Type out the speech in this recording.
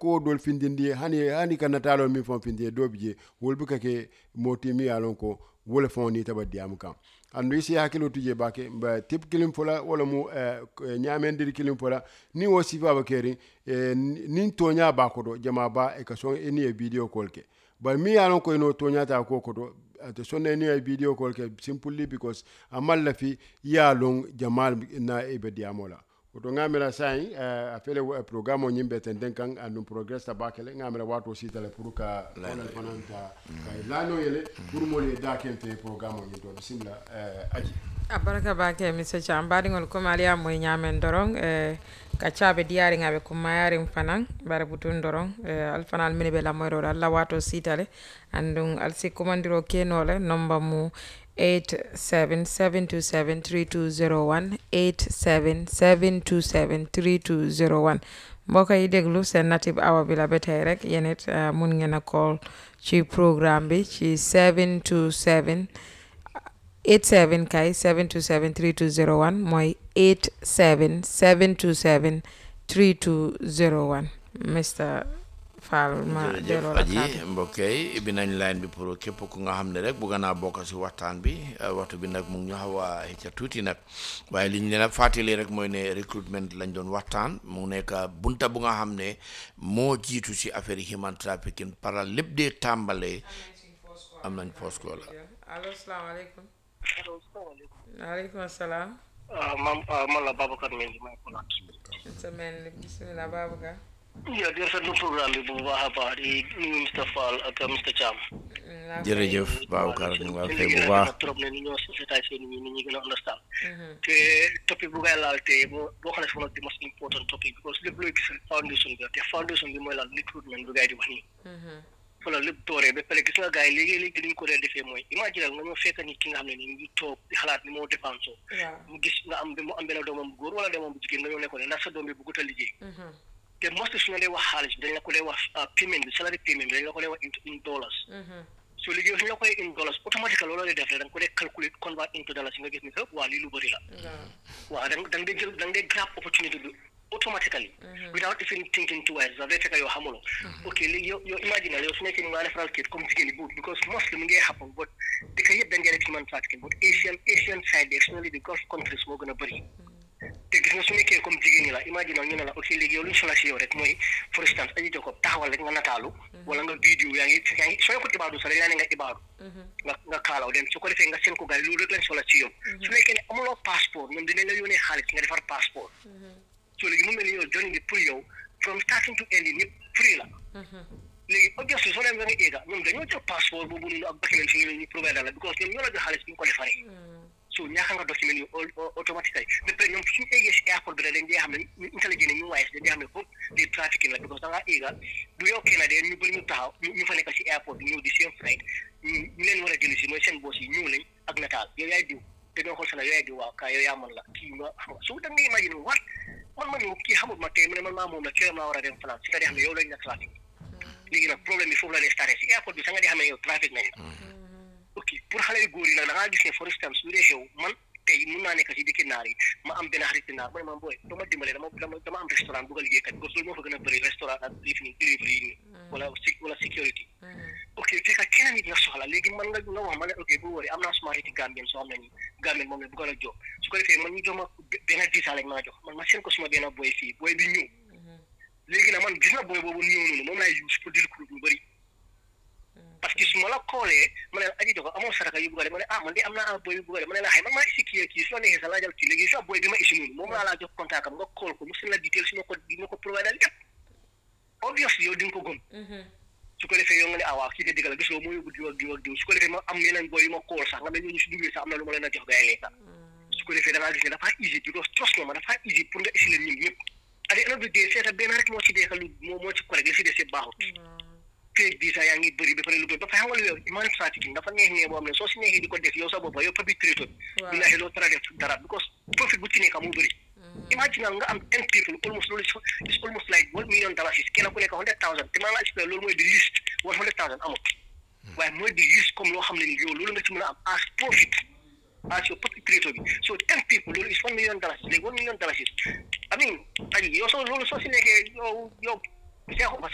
ko dol findindi hani hani kana talo mi fon findi do bije wol bu kake moti mi alon ko wole fon ni taba diam kam andu isi hakilo tuje bake ba tip kilim fola wala mu uh, nyamendir kilim fola ni wo sifa ba keri eh, nin tonya ba ko do jama ba e ka so eni e video call ke ba mi alon ko no tonya ta ko ko do ate sonne ni e video call ke simply because amal la fi ya long jamal na e be diamola oto ngamira sai uh, afele uh, programme o nyimbe tenden kan andu progress ta bakele ngamira wato sitale pour ka onal fananta kay lano yele pour mo le da ken fe programme o nyimbe bismillah uh, aji a barka bake mr cham baɗigol comme aliya moye ñamen doron e kaccaɓe diyari ngaɓe kummayarin fanan bare butun doron e alfanal mine ɓe lamoyroɗo allah wato sitale andum alsi commandiro kenole nomba mu 877273201 877273201 mbokk yi déglu seen native awa bi la ba tey rek yéen it mun ngeen a call ci programme bi ci 727 87 kay 727 3201 mooy 87 727 3201 Mr Fall ma delloo jërëjëf la aji kàddu. mbokk yi ibbi nañ line bi pour képp ku nga xam ne rek bëgg naa bokk si waxtaan bi eh, waxtu bi nag mu ngi ñu xaw a ca tuuti nag waaye li ñu leen a fàttali rek mooy ne recruitment lañ doon waxtaan mu nekk bunta bu nga xam ne moo jiitu si affaire yi human trafficking para lépp dee tàmbalee am nañ post call la allo salaamaaleykum allo salaamaaleykum. waaleykum salaam ah maam ah man la Babacar Mendy maa ngi ko laaj. sa mel ni bisimilah Babacar yaa di rafetlu programme bi bu baax a baax di nuyu Mr Fall ak Mr Thiam. jërëjëf Babacar ñu ngi lay fay bu baax trop ne ni ñoo seetaay seen nit ñi gën a understand. te topic bu ngay laal te boo boo xam ne one of the most important topic because lépp looy gis rek foundation bi la te foundation bi mooy lan recruitment bi gars yi di wax nii. fa la lépp dooree ba pare gis nga gars yi léegi léegi li ñu ko dee defee mooy imagine nga ñoo fekk nit ki nga xam ne ni mu ngi toog di xalaat ni moo dépensé waaw mu gis nga am mu am benn doomam bu góor wala doomam bu jigéen nga ñëw ne ko ne ndax sa doom bi bëggut a liggéey te most su ñu lay wax xaalis bi dañ la ko lay wax ah, payment bi salary payment bi dañ la ko lay wax in in dollars so liggéey su ñu la koy in dollars automatiquement loolu lay def rek da nga ko dee calculer convert into dollars nga gis ni que waa lii lu bëri la waaw da nga da nga dee jël da nga dee grab opportunity bi automatically without even thinking twice da day fekk yow xamuloo ok léegi yow yow imagine yow su nekkee ni nga defaral kit comme jigéen yi buut because mostly mu ngi happen but dëkk yëpp dañ dee def human trafficking but Asian Asian side bi especially the Gulf countries moo gën a bëri te gis nga su nekkee comme jigéen ñi la imagine ñu ne la ok léegi yow lu ñu soxla si yow rek mooy for instance aji jokob taxawal rek nga nataalu wala nga vidéo yaa ngi yaa ngi soo ko ibaadu sax dañ laa ne nga ibaadu nga nga kaalaw dem su ko defee nga seen ko gars yi loolu rek lañ soxla ci yow su nekkee ne amuloo passeport ñoom dinañ la yónnee xaalis nga defar passeport so léegi mu mel ni yow journey bi pour yow from starting to end ñëpp free la léegi obviously soo demee ba nga éega ñoom dañoo jël passeport boobu noonu ak document yi ñu provide la because ñoom ñoo la jox xaalis bi nga ko defaree so ñaaka nga document yi automatically ba pare ñoom suñu éegee si airport bi rek dañ dee xam ne ñu intelligent ñu waaye dañ dee xam ne foofu di trafficking la because da ngaa éega du yow kenn de ñu bëri ñu taxaw ñu ñu fa nekk si airport bi ñëw di seen flight ñu ñu leen war a jëli si mooy seen boss yi ñëw nañ ak nataal yow yaay diw te doo xool sa la yow yaay diw waaw kaa yow yaa man la kii nga xam nga so da nga imagine what man ma ñëw kii xamut ma tey mu ne man maa moom la këram laa war a dem falan si nga di xam ne yow lañ la trafic léegi nag problème bi foofu la lay starté si airport bi sa nga di xam ne yow trafic nañ la ok pour xale yu góor yi nag da ngaa gis ne for instance lu dee xew man tey mun naa nekk si dëkki naar yi ma am benn xarit naar mu ne ma booy dama dimbale dama dama dama am restaurant bugg a liggéey kat parce que loolu moo fa gën a bëri restaurant ak lif ni delivery yi nii wala si wala security ok fekk keneen nit nga soxla léegi man nga nga wax ma ne ok bu wóoree am naa suma xariti Gambien soo xam ne nii Gambien moom la bëgg a jox su ko defee man ñu jox ma benn visa lañ maa jox man ma seen ko suma benn boy fii boy bi ñëw léegi nag man gis na boy boobu ñëw noonu moom laay use pour dire lu bëri parce que su ma la koolee ma ne la aji jox amoo saraka yu bugale ma ne ah man de am naa boy yu bugale ma ne la xëy man maa isi kii kii soo neexee sa laajal kii léegi soo boy bi ma isi noonu moom laa laa jox contact am nga kool ko mu seen la detail si ma ko di ma ko provide lépp obviously yow di nga ko gëm su ko defee yow nga ne ah waaw kii de dëgg la gis nga moo yóbbu diw ak diw ak diw su ko defee ma am yeneen boy yu ma kool sax nga ne ñooñu si duggee sax am na lu ma leen a jox gars yi lekka su ko defee da ngaa gis ne dafa easy because trust nga ma dafa easy pour nga isi leen ñun ñëpp at the end of the day seeta benn rek moo ci deeka lu moo moo ci correct li si des yëpp baaxut fake visa yaa ngi bëri ba pare lu bëri ba pare xam nga lu yow human trafficking dafa neex ne boo xam ne soo si neexee di ko def yow sa bopp yow perpetrator bi billahi doo tara def dara because profit bu ci nekk moo bëri imagine nga am ten people almost loolu is almost like one million dollars is kenn ku nekk hundred thousand te maa ngi expliqué loolu mooy di list one hundred thousand amut waaye mooy di list comme loo xam ne ni yow loolu nga ci mën a am as profit as your perpetrator bi so ten people loolu is one million dollars léegi one million dollars is I mean ay yow soo loolu soo si nekkee yow yow seexu